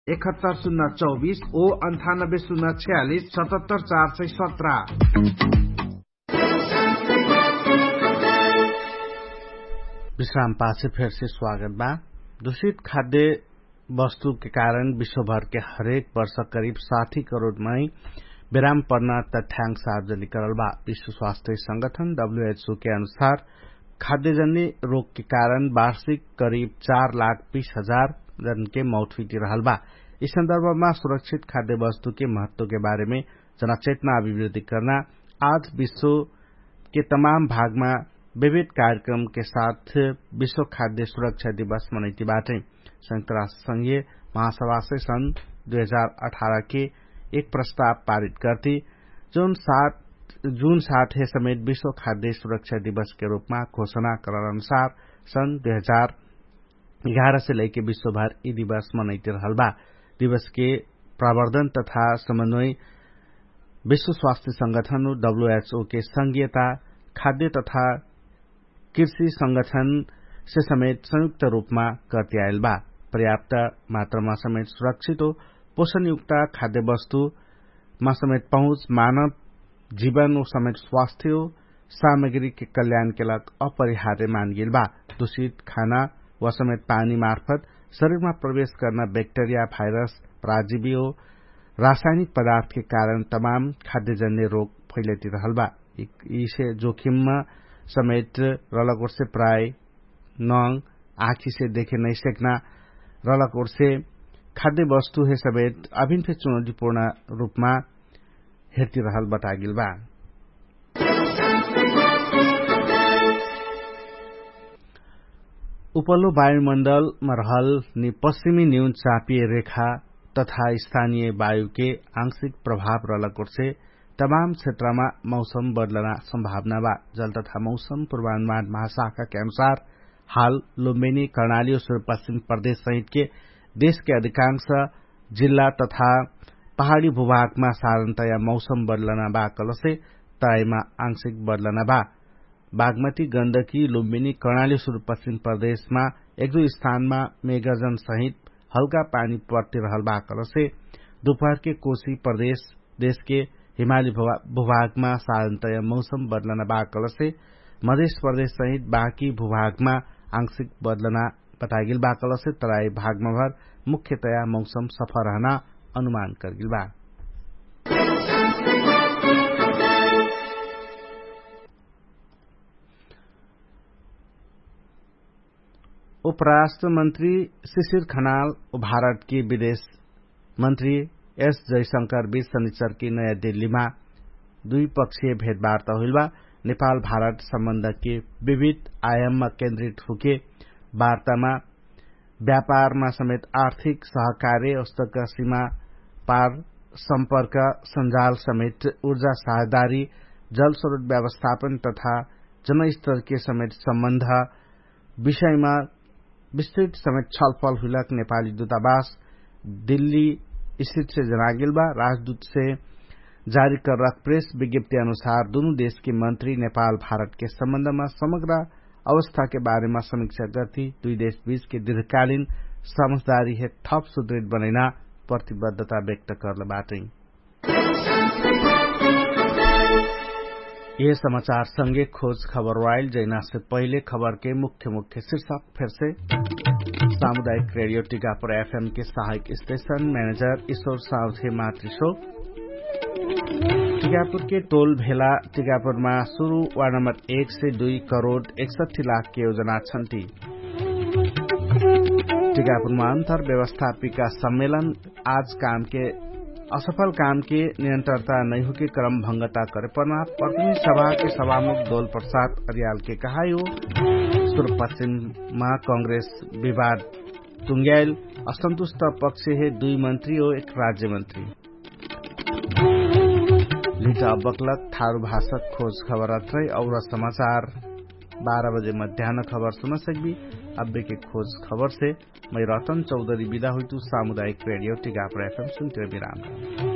इकहत्तर शून्य चौबिस ओ अन्ठानब्बे शून्य छयालिस सतहत्तर चार सय सत्रह विश्राम पासे फिर से स्वागत बा दूषित खाद्य वस्तु के कारण विश्वभर के हरेक वर्ष करीब साठी करोड़ मई विराम पर्न तथ्यांक सार्वजनिक करल बा विश्व स्वास्थ्य संगठन डब्ल्यूएचओ के अनुसार खाद्यजन्य रोग के कारण वार्षिक करीब चार लाख बीस हजार जन के मौत हुई रहल बा इस संदर्भमा सुरक्षित खाद्य वस्तु के महत्व के बारे में जनचेतना अभिवृद्धि करना आज विश्व के तमाम भागमा विविध कार्यक्रम के साथ विश्व खाद्य सुरक्षा दिवस मनैती बाटे संयुक्त राष्ट्र संघीय महासभा से सन 2018 के एक प्रस्ताव पारित करती जून सात जून सात है समेत विश्व खाद्य सुरक्षा दिवस के रूप में घोषणा करल अनुसार सन 2011 से लेके विश्व भर यी दिवस मनैते रहल बा दिवस के प्रवर्धन तथा समन्वय विश्व स्वास्थ्य संगठन डब्ल्यूएचओ के संघीयता खाद्य तथा कृषि संगठन से समेत संयुक्त रूपमा करते आयल बा पर्याप्त मात्रामा समेत सुरक्षित हो पोषणयुक्त खाद्य वस्तुमा समेत पहुंच मानव जीवन ओ समेत स्वास्थ्य हो सामग्री के कल्याण के लग अपरिहार्य मान गेल बा दूषित खाना व समेत पानी मार्फत शरीरमा प्रवेश गर्न बैक्टेरिया भाइरस पराजीवी हो रासायनिक पदार्थ के कारण तमाम खाद्यजन्य रोग फैलती रहल बा इसे जोखिममा समेत रलकोट से प्राय नंग आँखी से देखे नहीं सकना रलकोट से खाद्य वस्तु है समेत अभिन से चुनौतीपूर्ण रूपमा हेर्ती रहल बतागिल बा उपल्लो वायुमण्डलमा रहल नि पश्चिमी न्यून चापिए रेखा तथा स्थानीय वायु के आंशिक प्रभाव रहलकोट से तमाम क्षेत्रमा मौसम बदलना सम्भावना बा जल तथा मौसम पूर्वानुमान महाशाखा के अनुसार हाल लुम्बिनी कर्णाली और सुदूरपश्चिम प्रदेश सहित के देश के अधिकांश जिल्ला तथा पहाड़ी भूभागमा साधारणतया मौसम बदलना बा कलसे तराईमा आंशिक बदलना बा बागमती गण्डकी लुम्बिनी कर्णाली सुदूरपश्चिम प्रदेशमा एक दुई स्थानमा मेघर्जन सहित हल्का पानी पर्ती रहल बा कलसे दोपहर के कोशी प्रदेश देश के हिमाली भूभागमा साधारणतया मौसम बदलना बा कलसे मध्य प्रदेश सहित बाँकी भूभागमा आंशिक बदलना बतागिल बा कलसे तराई भागमा भर मुख्यतया मौसम सफा रहना अनुमान करगिल बा उपराष्ट्र मंत्री शिशिर खनाल भारत के विदेश मंत्री एस जयशंकर बीच शनिचर की नयाँ दिल्लीमा द्विपक्षीय भेटवार्ता हुइल बा नेपाल भारत सम्बन्ध के विविध आयाममा केन्द्रित हुके वार्तामा व्यापारमा समेत आर्थिक सहकार्य औस्तक सीमा पार सम्पर्क संजाल समेत ऊर्जा साझेदारी जल स्रोत व्यवस्थापन तथा जनस्तर के समेत सम्बन्ध विषयमा विस्तृत समेत छलफल हुलक नेपाली दूतावास दिल्ली स्थित से जनागिल बा राजदूत से जारी कर प्रेस विज्ञप्ति अनुसार दोनों देश के मंत्री नेपाल भारत के सम्बन्धमा समग्र अवस्था के बारेमा समीक्षा गर्थे दुई देश बीच के दीर्घकालीन समझदारी है थप सुदृढ़ बनैना प्रतिबद्धता व्यक्त करल बाटे ये समाचार संगे खोज खबर वाइल जैना से पहले खबर के मुख्य मुख्य शीर्षक फिर से सामुदायिक रेडियो टीकापुर एफएम के सहायक स्टेशन मैनेजर ईश्वर साउथे मातृशो टीकापुर के टोल भेला टीकापुरमा शुरू वार्ड नम्बर एक से दुई करोड़ एकसठी लाख की योजना छन्ती टीकापुरमा अंतर व्यवस्थापिका सम्मेलन आज काम के असफल काम के निरंतरता नहीं हो के क्रम भंगता करे पड़ना प्रतिनिधि सभा के सभामुख दौल प्रसाद अरियाल के कहा हो पूर्व पश्चिम में कांग्रेस विवाद टुंग्याल असंतुष्ट पक्ष है दुई मंत्री और एक राज्य मंत्री लिटा बकलक थारू भाषक खोज खबर अत्रै और समाचार बारह बजे मध्यान्ह खबर सुन सकबी अब्बे के खोज खबर से मैं रतन चौधरी विदा हुई सामुदायिक रेडियो टिकापुर एफएम सुनते विराम